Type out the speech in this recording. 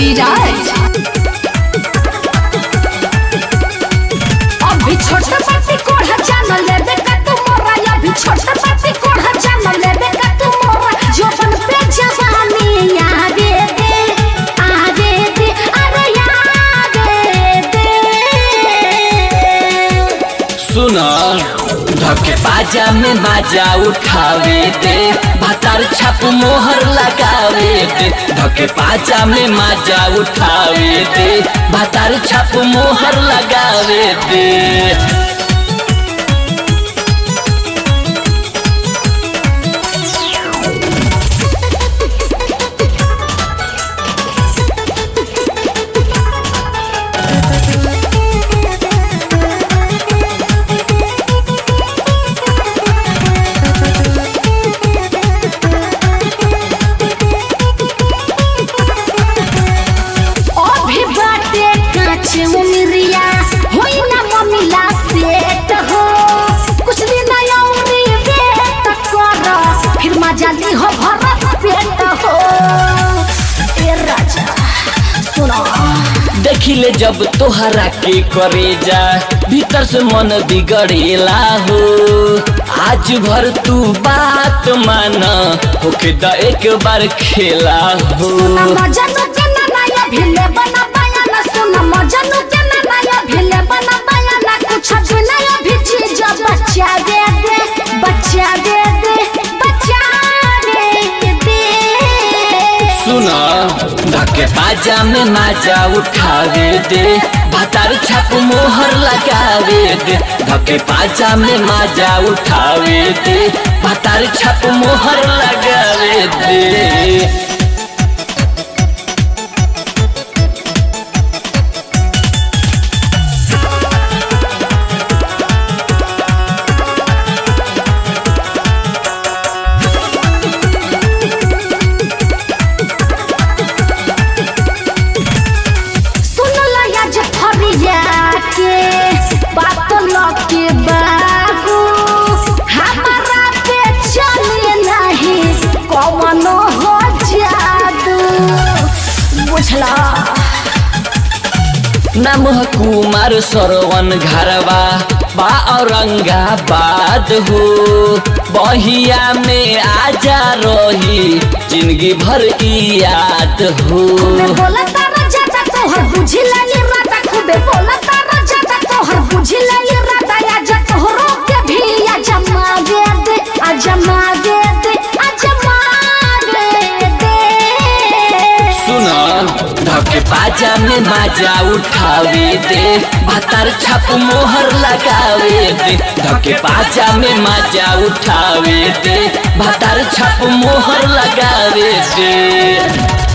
विराज अभी छोट पाती कोढ़ा जान लेबे का तू मोरा अभी छोट पाती कोढ़ा जान लेबे का तू मोरा जोबन पे जवानी यादे दे आदे दे अरे यादे दे सुना धके बाजा में बाजा उठावे दे भातार छाप मोहर लगावे दे धके बाजा में माजा उठावे दे भातार छाप मोहर लगावे दे अभी बाटे कांच उमरिया होई ना मम्मीला सेट हो कुछ दिन औरी वेट कर फिर मजा ली हो भरत पेट हो ए राजा सुनो देखिले जब तोहरा के करे जा भीतर से मन बिगड़ेला हो आज भर तू बात माना होके द एक बार खेला हो सुना मजनू के ना नया भिले बना पाया ना सुना मजनू के ना नया भिले बना पाया ना कुछ भी नया भी चीज बच्चा दे दे बच्चा दे दे बच्चा दे दे सुना धके बाजा में माजा उठावे दे भातार छाप मोहर लगावे दे धके बाजा में माजा उठावे दे भातार छाप मोहर लगावे दे सुनला या जफरिया के बात लके बाबू हमारा पे चले नहीं कवनो हो जादू बुझला नाम ह कुमार सरवन घरवा बा औरंगाबाद हो बहिया में आजा रही जिंदगी भर की याद हो खूबे बोला तारा जाता तोहर बुझिला ये राता खूबे बोला तारा जाता तोहर बुझिला ये राता या जा तोहरो के भी या जमा दे दे आ जमा दे दे आ जमा दे दे सुना धके बाजा में बाजा उठावे दे भातार छाप मोहर लगावे दे धके बाजा में माजा उठावे दे भातार छाप मोहर लगावे दे